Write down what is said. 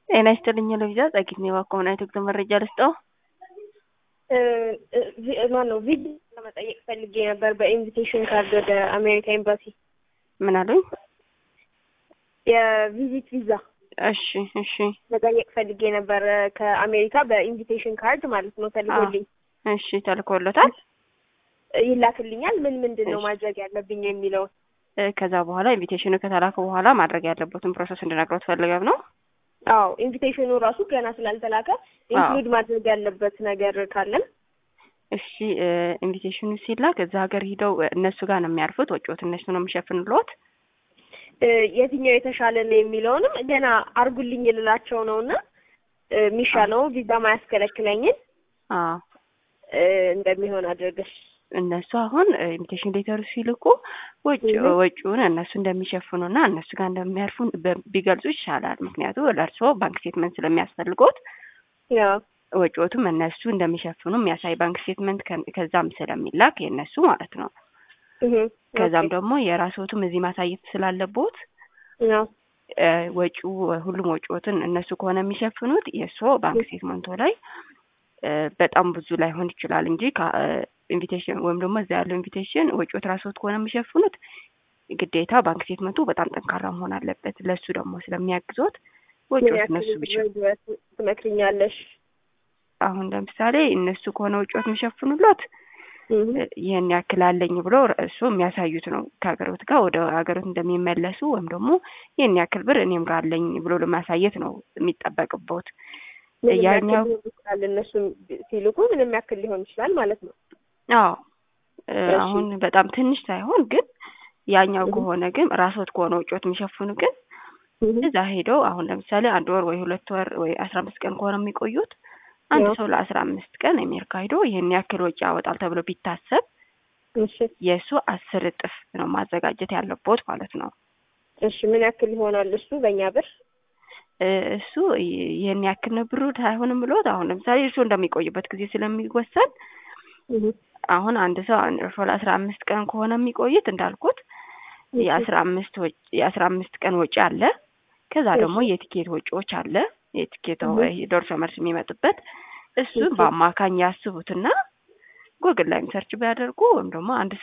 ጤና ይስጥልኝ ለቪዛ ጸጊት ነው ባከሆነ የትግል መረጃ ልስጠው። ማን ነው ቪዛ ለመጠየቅ ፈልጌ ነበር በኢንቪቴሽን ካርድ ወደ አሜሪካ ኤምባሲ ምን አሉኝ? የቪዚት ቪዛ እሺ እሺ መጠየቅ ፈልጌ ነበር ከአሜሪካ በኢንቪቴሽን ካርድ ማለት ነው ተልኮልኝ። እሺ ተልኮሎታል። ይላክልኛል። ምን ምንድን ነው እሺ። ማድረግ ያለብኝ የሚለውን እ፣ ከዛ በኋላ ኢንቪቴሽኑ ከተላከ በኋላ ማድረግ ያለበትን ፕሮሰስ እንድነግረው ትፈልገም ነው። አዎ ኢንቪቴሽኑ ራሱ ገና ስላልተላከ ኢንክሉድ ማድረግ ያለበት ነገር ካለም እሺ እ፣ ኢንቪቴሽኑ ሲላክ እዛ ሀገር ሂደው እ፣ እነሱ ጋር ነው የሚያርፉት። ወጪዎት እነሱ ነው የሚሸፍንልዎት። እ፣ የትኛው የተሻለ ነው የሚለውንም ገና አርጉልኝ ልላቸው ነው እና እ፣ የሚሻለው ቪዛ ማያስከለክለኝን አዎ እ፣ እንደሚሆን አድርገሽ እነሱ አሁን ኢንቪቴሽን ሌተሩ ሲልኩ ወጪ እህ። ወጪውን እነሱ እንደሚሸፍኑና እነሱ ጋር እንደሚያርፉ በ- ቢገልጹ ይሻላል። ምክንያቱም ለእርስዎ ባንክ ስቴትመንት ስለሚያስፈልጎት ያው ወጪዎቱም እነሱ እንደሚሸፍኑ የሚያሳይ ባንክ ስቴትመንት ከ- ከዛም ስለሚላክ የእነሱ ማለት ነው። እህ፣ ከዛም ኦኬ። ደግሞ የራስዎትም እዚህ ማሳየት ስላለቦት ያው እ፣ ወጪው ሁሉም ወጪዎትን እነሱ ከሆነ የሚሸፍኑት የእርስዎ ባንክ ስቴትመንቶ ላይ እ፣ በጣም ብዙ ላይሆን ይችላል እንጂ ኢንቪቴሽን ወይም ደግሞ እዛ ያለው ኢንቪቴሽን ወጪዎት ራስዎት ከሆነ የሚሸፍኑት ግዴታ ባንክ ስቴትመንቱ በጣም ጠንካራ መሆን አለበት። ለእሱ ደግሞ ስለሚያግዞት ምን ወጪዎት ያክል እነሱ ብቻ ድረስ ትመክሪኛለሽ? አሁን ለምሳሌ እነሱ ከሆነ ወጪዎት የሚሸፍኑሎት እህ፣ እ፣ ይህን ያክል አለኝ ብሎ እሱ የሚያሳዩት ነው። ከሀገሮት ጋር ወደ ሀገሮት እንደሚመለሱ ወይም ደግሞ ይህን ያክል ብር እኔም ጋር አለኝ ብሎ ለማሳየት ነው የሚጠበቅቦት። ምንም ያክል ያኛው ሊሆን ይችላል። እነሱ ሲልኩ ምንም ያክል ሊሆን ይችላል ማለት ነው። አዎ እ፣ እሺ። አሁን በጣም ትንሽ ሳይሆን ግን ያኛው እህ። ከሆነ ግን ራስዎት ከሆነ ወጪዎት የሚሸፍኑ ግን እህ፣ እዛ ሄደው አሁን ለምሳሌ አንድ ወር ወይ ሁለት ወር ወይ አስራ አምስት ቀን ከሆነ የሚቆዩት አንድ ያው ሰው ለአስራ አምስት ቀን አሜሪካ ሄዶ ይህን ያክል ወጪ ያወጣል ተብሎ ቢታሰብ እሺ፣ የእሱ አስር እጥፍ ነው ማዘጋጀት ያለቦት ማለት ነው። እሺ። ምን ያክል ይሆናል እሱ በእኛ ብር? እ፣ እሱ ይ- ይህን ያክል ነው ብሩ አይሆንም ብሎት አሁን ለምሳሌ እርሶ እንደሚቆይበት ጊዜ ስለሚወሰን እህ፣ አሁን አንድ ሰው አንድ እርሶ ለአስራ አምስት ቀን ከሆነ የሚቆይት እንዳልኩት እሺ፣ የአስራ አምስት ወጪ የአስራ አምስት ቀን ወጪ አለ። ከዛ ደግሞ እሺ። የቲኬት ወጪዎች አለ። የቲኬት እህ። ወይ ደርሶ መልስ የሚመጡበት እሱን እሺ። በአማካኝ ያስቡትና ጎግል ላይም ሰርች ቢያደርጉ ወይም ደግሞ አንድ